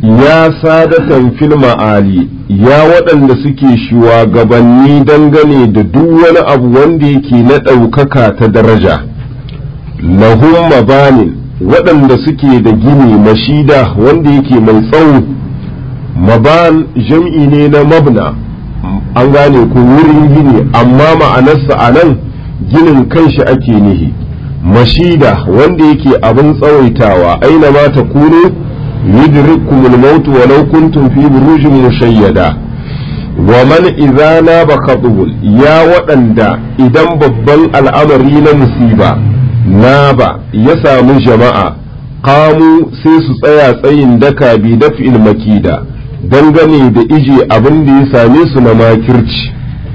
ya sadatan fil ma'ali ya waɗanda suke shugabanni dangane da duk wani abu wanda yake na ɗaukaka ta daraja lahum mabanin waɗanda suke da gini mashida wanda yake mai tsawo maban jam'i ne na mabna an gane ku wurin gini amma ma'anarsa a nan ginin kanshi ake nihi mashida wanda yake abin tsawaitawa aina ma ta kunu yudrikumul maut walau kuntum fi burujin mushayyada wa man idza naba khatubul ya waɗanda idan babban al'amari na musiba naba ya samu jama'a qamu sai su tsaya tsayin daka bi daf'il makida dangane da ije abin da ya same su na makirci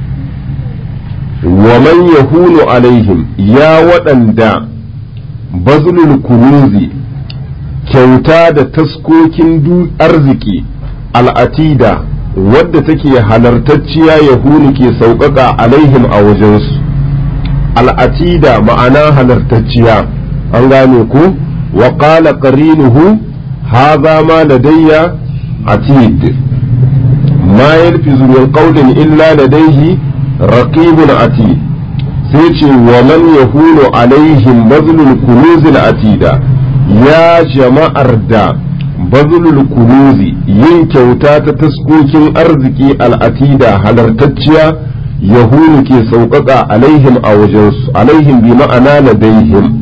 wa man yahunu alaihim ya waɗanda bazlul kunuzi kyauta da taskokin arziki al'atida wadda take halartacciya yahunu ke sauƙaƙa alaihim a wajensu al'atida ma'ana halartacciya an gane ku wa qala qarinuhu hadha ma ladayya atid ma yalfizu min qawlin illa ladayhi raqibun atid sai ce wa man yahunu alaihim bazlul kunuzil atida ya jama'ar da bazlul kunuzi yin kyauta ta taskokin arziki al'atida halartacciya yahunu ke sauƙaƙa alaihim a wajensu alaihim bi ma'ana ladaihim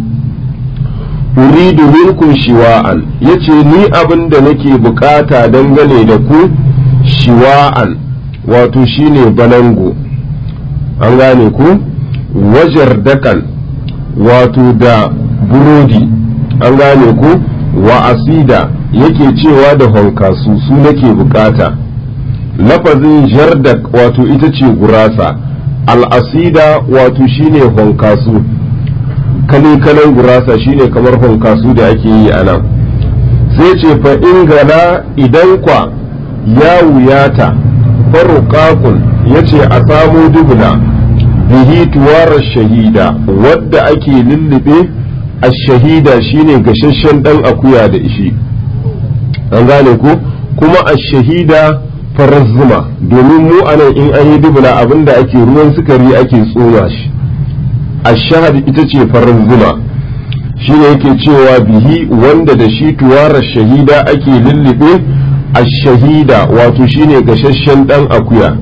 uridu minkum shiwa'an yace ni abin da nake bukata dangane da ku shiwa'an wato shine balango an gane ku wajar dakan wato da burodi an gane ku wa asida yake cewa da honkasu su nake bukata lafazin jardak wato ita ce gurasa al'asida wato shine honkasu kale-kalen gurasa shine kamar honkasu da ake yi a nan sai ce fa ingana idan kwa ya wuyata farukakun ya ce a samo dubuna bihi tuwarar shahida wadda ake lullube a shahida shine gasasshen dan akuya da ishi an gane ko kuma a shahida farar zuma domin mu anan in an yi dubula abinda ake ruwan sukari ake tsoma shi a shahad ita ce farar zuma shi ne yake cewa bihi wanda da shi tuwarar shahida ake lullube a shahida wato shine gasasshen dan akuya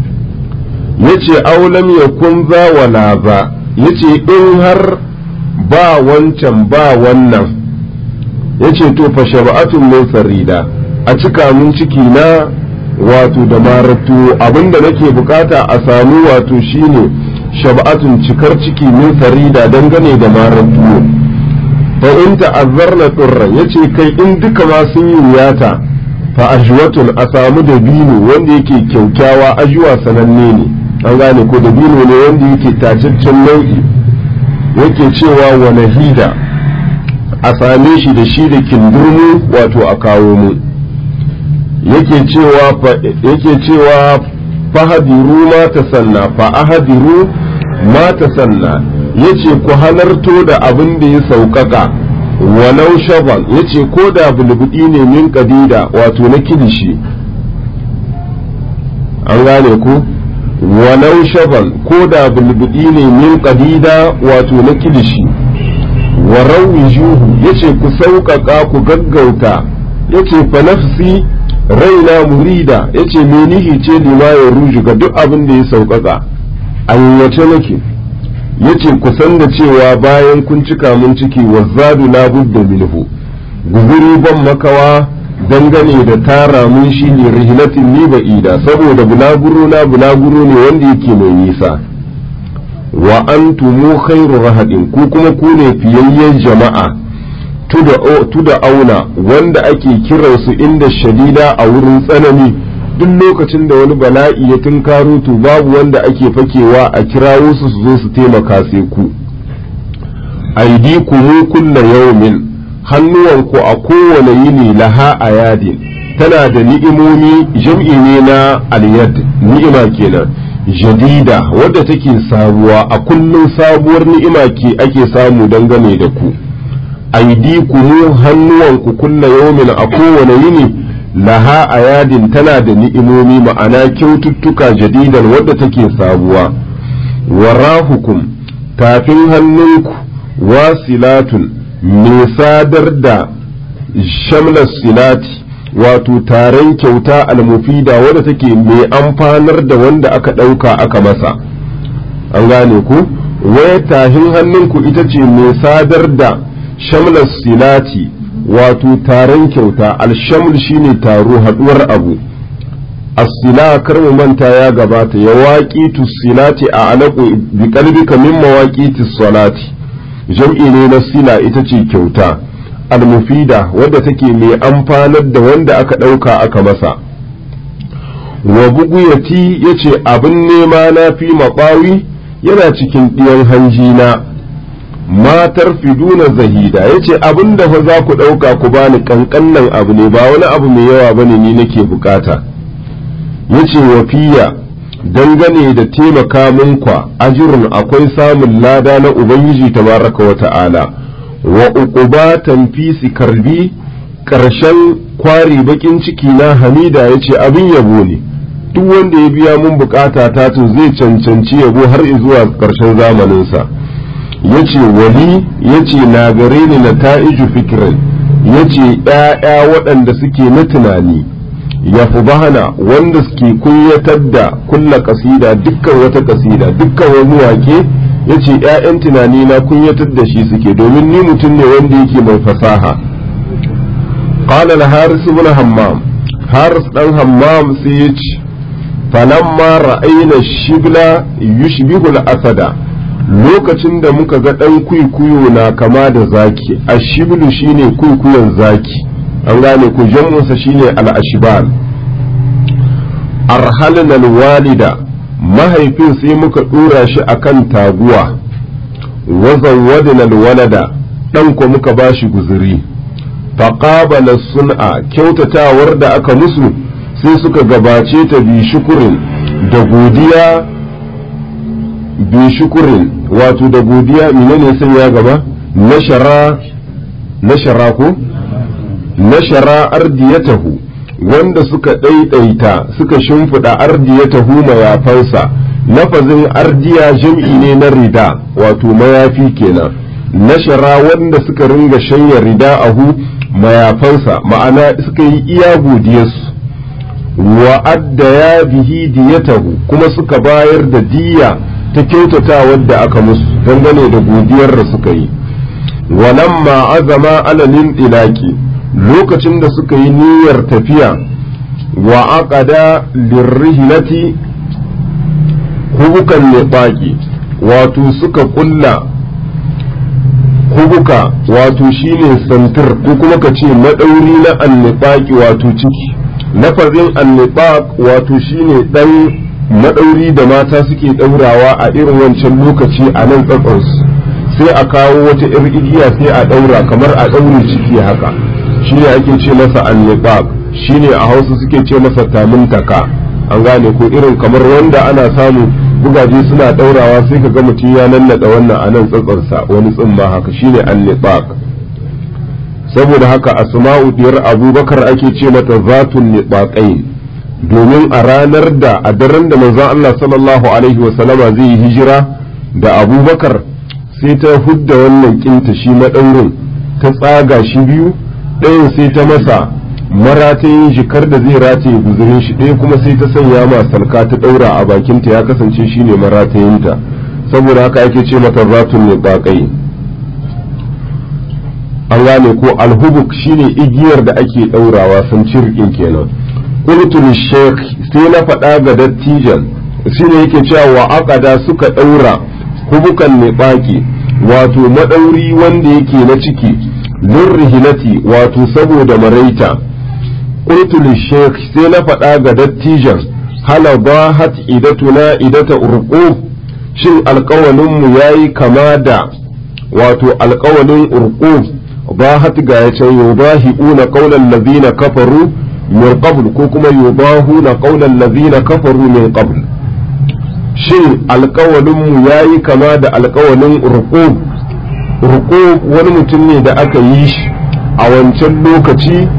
yace aulam ya kun za wala ba yace in har ba wancan ba wannan yace to fa shab'atun min farida a cika mun ciki na wato da maratu abinda nake bukata a samu wato shine shab'atun cikar ciki min farida dangane da maratu fa in ta'azzarna turran yace kai in duka ma sun yi wuyata fa ajwatun a samu dabino wanda yake kyaukyawa ajuwa sananne ne an gane ko dabino ne wanda yake tacaccen nau'i yake cewa wa nahida a same shi da shi da kindurmu wato a kawo mu yake cewa yake cewa fahadiru ma ta sanna fa ahadiru ma ta sanna yace ku halarto da abin da ya sauƙaƙa walau shaban yace ko da bulbudi ne min kadida wato na kilishi an gane ku walau shaban ko da bulbudi ne min kadida wato na kilishi wa rawijuhu yace ku sauƙaƙa ku gaggauta yace fa nafsi raina murida yace me nihi ce lima ya ruju ga duk abin da ya sauƙaƙa ayyace nake yace ku san da cewa bayan kun cika mun ciki wazzadu la budda minhu guzuri ban makawa dangane da tara mun shi ne rihilatin ni ba'ida saboda bulaguro na bulaguro ne wanda yake mai nisa wa antumu khairu rahadin ku kuma ku ne fiyayyen jama'a tuda auna wanda ake kiransu inda shadida a wurin tsanani duk lokacin da wani bala'i ya tunkaro to babu wanda ake fakewa a kirawo su su zo su taimaka sai ku aidi kumu kulla yaumin hannuwanku a kowane yini laha a yadin tana da ni'imomi jam'i ne na aliyad ni'ima kenan jadida wadda take sabuwa a kullum sabuwar ni'ima ke ake samu dangane da ku aidi kumu hannuwanku kulla yaumin a kowane yini laha a yadin tana da ni'imomi ma'ana kyaututtuka jadidan wadda take sabuwa warahukum tafin hannunku wasilatun mai sadar da shamlar silati wato taron kyauta almufida wadda take mai amfanar da wanda aka ɗauka aka masa an gane ku waya tahin hannunku ita ce mai sadar da shamlar silati wato taron kyauta alshaml shine taro haduwar abu as-sila kar mu manta ya gabata ya waƙi silati a alaƙo bi qalbika min mawaqiti salati jam'i ne na sila ita ce kyauta almufida wadda take mai amfanar da wanda aka ɗauka aka masa wa buguyati yace abin nema na fi maɓawi yana cikin ɗiyan hanjina matar fiduna zahida ya ce abin da fa za ku ɗauka ku bani ƙanƙannan abu ne ba wani abu mai yawa bane ni nake bukata ya ce wafiya dangane da taimaka munkwa ajirun akwai samun lada na ubangiji tabaraka wa ta'ala wa uqubatan fi karbi ƙarshen kwari bakin ciki na hamida ya ce abin yabo ne duk wanda ya biya mun bukata ta to zai cancanci yabo har zuwa ƙarshen zamaninsa yace wali yace na gare ni na ta'iju fikirin yace ‘ya'ya waɗanda suke na tunani ya bahana wanda suke kunyatar da kulla kasida dukkan wata kasida dukkan wani wake yace ‘ya'yan tunani na kunyatar da shi suke domin ni mutum ne wanda yake mai fasaha qala al haris ibn hammam haris dan hammam sai yace falamma ra'ayna shibla yushbihu al asada lokacin da muka ga ɗan kwikwiyo na kama da zaki ashiblu shine kwikwiyon zaki an gane ku jam'unsa shine al'ashibal arhalna walida mahaifin sai muka ɗora shi akan taguwa wazan wadina walada ɗan ko muka ba shi guzuri faƙabala sun'a kyautatawar da aka musu sai suka gabace ta bi shukurin da godiya bi shukurin wato da godiya menene sai ya gaba nashara nashara ko nashara ardiyatahu wanda suka ɗaiɗaita suka shimfiɗa ardiyatahu mayafansa lafazin ardiya jam'i ne na rida wato mayafi kenan nashara wanda suka ringa shanya rida ahu mayafansa ma'ana suka yi iya godiyarsu wa adda ya bihi diyatahu kuma suka bayar da diya ta kyautata wadda aka musu dangane da godiyar da suka yi walamma azama alalin ilaki lokacin da suka yi niyyar tafiya wa aqada lirrihlati hubukan nifaqi wato suka kulla hubuka wato shine santir ko kuma ka ce madauri na annifaqi wato ciki lafazin annifaq wato shine dan madauri da mata suke daurawa a irin wancan lokaci a nan tsatsarsu sai a kawo wata ir igiya sai a daura kamar a daure ciki haka shine ake ce masa annifaq shine a hausa suke ce masa tamuntaka an gane ko irin kamar wanda ana samu bugaje suna daurawa sai ka ga mutum ya nannada wannan a nan tsatsarsa wani tsimma haka shine annifaq saboda haka asma'u diyar abubakar ake ce mata zatun nifaqain domin a ranar da a daren da manzon Allah sallallahu alaihi wasallama zai yi hijira da abubakar sai ta hudda wannan kinta shi maɗaurin ta tsaga shi biyu ɗayan sai ta masa maratayin jikar da zai rataye guzurin shi ɗaya kuma sai ta sanya ma salka ta ɗaura a bakinta ya kasance shi ne maratayinta saboda haka ake ce mata zatun ne baƙai an gane ko alhubuk shine igiyar da ake ɗaurawa sun cirkin kenan qultul sheikh sai na faɗa ga dattijan shine yake cewa wa aqada suka ɗaura hubukan niɓaki wato maɗauri wanda yake na ciki lirrihilati wato saboda maraita qultul sheikh sai na faɗa ga dattijan hala bahat idatuna idata urqu shin alƙawalinmu yayi kama da wato alƙawalin urqu bahat ga ya can yubahi'una qawlan ladina kafaru min qabl ko kuma yubahuna qawlan ladina kafaru min qabl shin alkawalinmu ya yi kama da alkawalin ruqub ruqub wani mutum ne da aka yi shi a wancan lokaci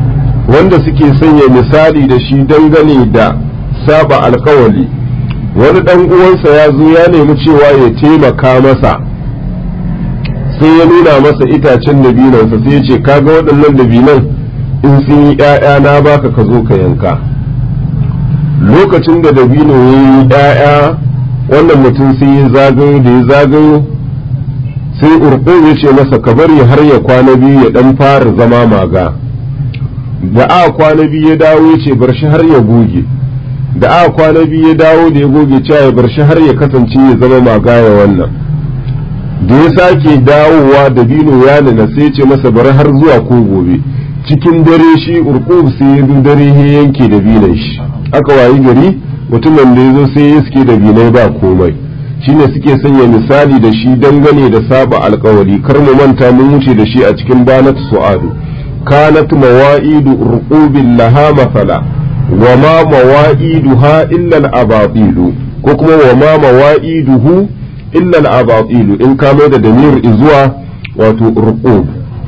wanda suke sanya misali da shi dangane da saba alkawali wani dan uwansa ya zo ya nemi cewa ya taimaka masa sai ya nuna masa itacen dabinansa sai ya ce kaga waɗannan dabinan in sun yi ‘ya'ya na baka ka zo ka yanka lokacin da dabino ya yi ‘ya'ya wannan mutum sai ya zagayo da ya zagayo sai urko ya ce masa ka bari har ya kwana biyu ya ɗan fara zama maga da a kwana biyu ya dawo ya ce bar shi har ya goge da a kwana biyu ya dawo da ya goge cewa ya bar shi har ya kasance ya zama maga ya wannan da ya sake dawowa da bino ya nuna sai ce masa bari har zuwa ko gobe cikin dare shi urkub sai ya dare ya yanke da binan shi aka wayi gari mutumin da ya zo sai ya suke da binai ba komai shine suke sanya misali da shi dangane da saba alkawari kar mu manta mun wuce da shi a cikin banat su'adu kanat mawa'idu urqubin laha masala wa ma mawa'iduha illa al-abatil ko kuma wa ma mawa'iduhu illa al-abatil in ka mai da damir zuwa wato urqub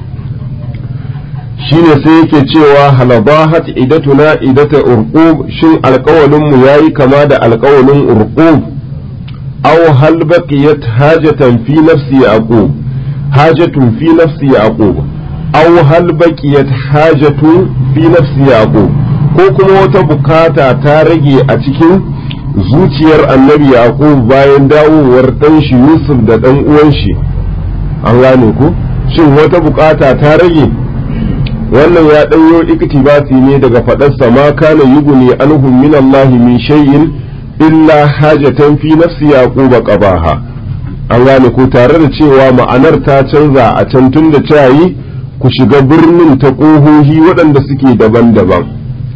shine sai yake cewa halabahat idatuna idata urqub shin alƙawalin mu yayi kama da alƙawalin urqub aw hal baqiyat hajatan fi nafsi yaqub hajatun fi nafsi yaqub aw hal baqiyat hajatun fi nafsi yaqub ko kuma wata bukata ta rage a cikin zuciyar annabi yaqub bayan dawowar dan shi yusuf da dan uwan shi an gane ku shin wata bukata ta rage wannan ya ɗanyo iktibasi ne daga faɗarsa ma kana yuguni anhum min Allah min shay'in illa hajatan fi nafsi yaquba qabaha an gane ko tare da cewa ma'anar ta canza a can tun da cayi ku shiga birnin ta ƙohohi waɗanda suke daban-daban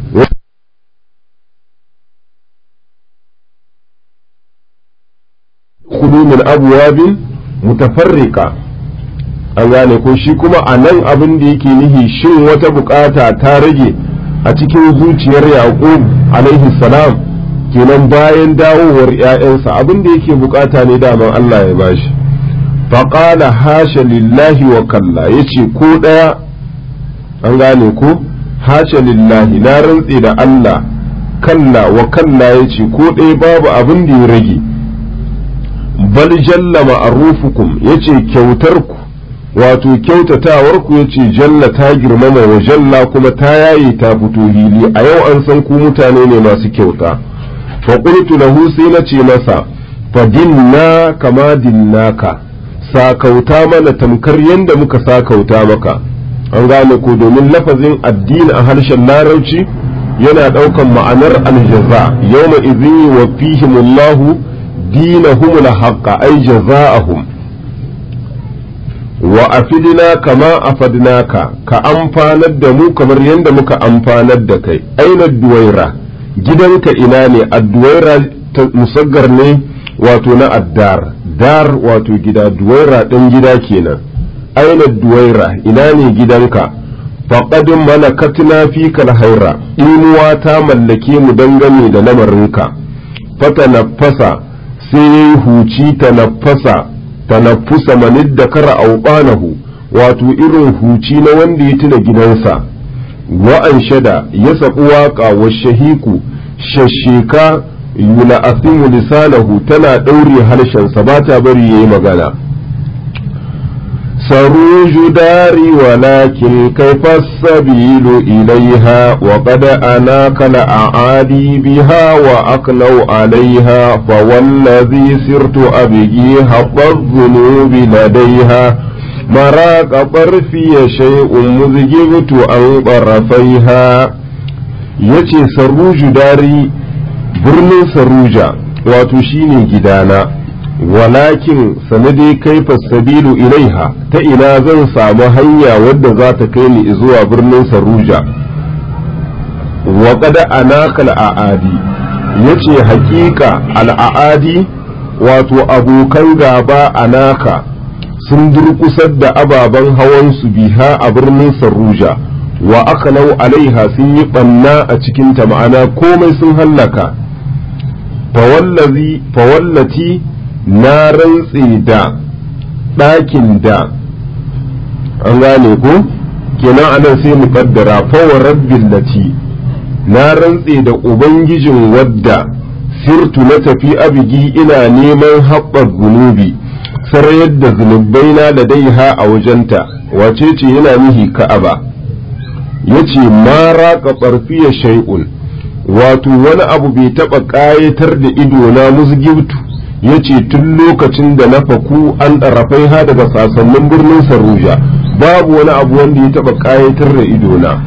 kudu min abwabin mutafarriqa an gane ko shi kuma a nan abin da yake nihi shin wata bukata ta rage a cikin zuciyar yaqub alaihi salam kenan bayan dawowar ‘ya'yansa abin da yake bukata ne daman Allah ya bashi faƙala hasha lillahi wa kalla ya ce ko ɗaya an gane ko hasha lillahi na rantse da Allah kalla wa kalla ya ce ko ɗaya babu abin da ya rage bal jalla ma'arufukum ya ce kyautarku wato kyautatawarku ya ce jalla ta girmama wa jalla kuma ta yaye ta fito hili a yau an san ku mutane ne masu kyauta faƙultu lahu sai na ce masa fadinna kama dinnaka sakauta mana tamkar yadda muka sakauta maka an gane ko domin lafazin addini a harshen larabci yana ɗaukan ma'anar aljaza yawma izin wa fihimullahu dinahum haqqa ay jaza'ahum wa afidina kama afadnaka ka amfanar da mu kamar yadda muka amfanar da kai aina duwaira gidanka ina ne adduwaira musaggar ne wato na addar dar wato gida duwaira ɗan gida kenan aina duwaira ina ne gidanka faƙadin malakatina fi haira imuwa ta mallake mu dangane da lamarinka fata nafasa sai ya yi huci ta nafasa ta nafusa manid da kara auɓanahu wato irin huci na wanda ya tuna gidansa wa'an shada ya saɓi waƙa wa shahiku shasheka yula asimu lisanahu tana ɗaure harshensa ba ta bari ya yi magana saruju dari walakin kaifa sabilu ilaiha wa qad anaka la aadi biha wa aqlaw alaiha fa wallazi sirtu abigi habba dhunubi ladaiha مرaq طرفي شيء مزجبت عن طرفيها yace sarruju dari birnin sarruja wato shine gidana walakin sanade kaifa sabilu ilaiha ta ina zan samu hanya wadda za ta kai ni zuwa birnin sarruja wa qad anaka al'adi yace hakika al'adi wato abokan gaba anaka sun durkusar da ababen hawan su biha a birnin sarruja wa akalau alaiha sun yi ɓanna a cikinta ma'ana komai sun hallaka fawallati na rantse da ɗakin da an gane ko kenan anan sai mu kaddara fawa rabbil lati na rantse da ubangijin wadda sirtu na tafi abigi ina neman haɓar zunubi sarayar da zunubai na ladaiha a wajenta wace ce yana nihi ka'aba yace ma raqa barfiya shay'un wato wani abu bai taɓa ƙayatar da ido na musgibtu yace tun lokacin da na faku an ɗarafai ha daga sasannin birnin saruja babu wani abu wanda ya taɓa ƙayatar da ido na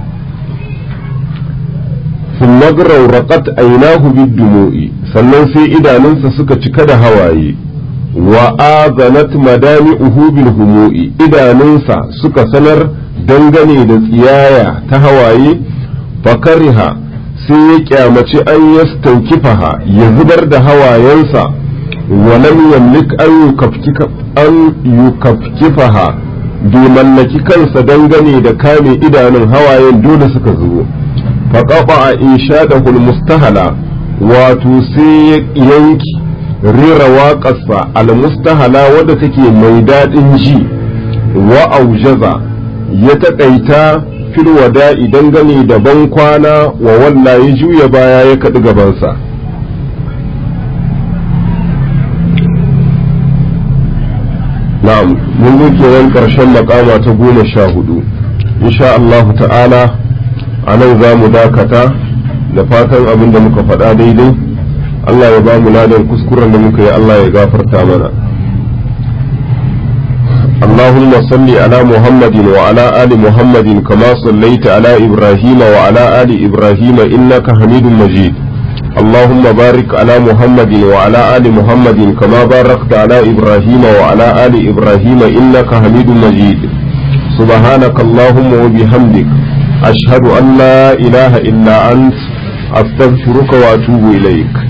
ثم رقت عيناه بالدموع sannan sai idanunsa suka cika da hawaye wa azanat madami'uhu bil humu'i idanunsa suka sanar dangane da tsiyaya ta hawaye fakariha sai ya kyamaci an yastankifaha ya zubar da hawayensa walam yamlik an yukafkifaha bai mallaki kansa dangane da kame idanun hawayen dole suka zubo faƙaɓa a insha da mustahala wato sai yanki rera waƙarsa almustahala wadda take mai daɗin ji wa aujaza ya taƙaita fil wada'i dangane da ban kwana wa walla ya juya baya ya kaɗi gabansa na'am mun zo kenan ƙarshen makama ta goma sha hudu insha Allahu ta'ala a nan za mu dakata da fatan abin da muka faɗa daidai Allah ya ba mu ladan kuskuren da muka yi Allah ya gafarta mana اللهم صل على محمد وعلى آل محمد كما صليت على إبراهيم وعلى آل إبراهيم إنك حميد مجيد اللهم بارك على محمد وعلى آل محمد كما باركت على إبراهيم وعلى آل إبراهيم إنك حميد مجيد سبحانك اللهم وبحمدك أشهد أن لا إله إلا أنت أستغفرك وأتوب إليك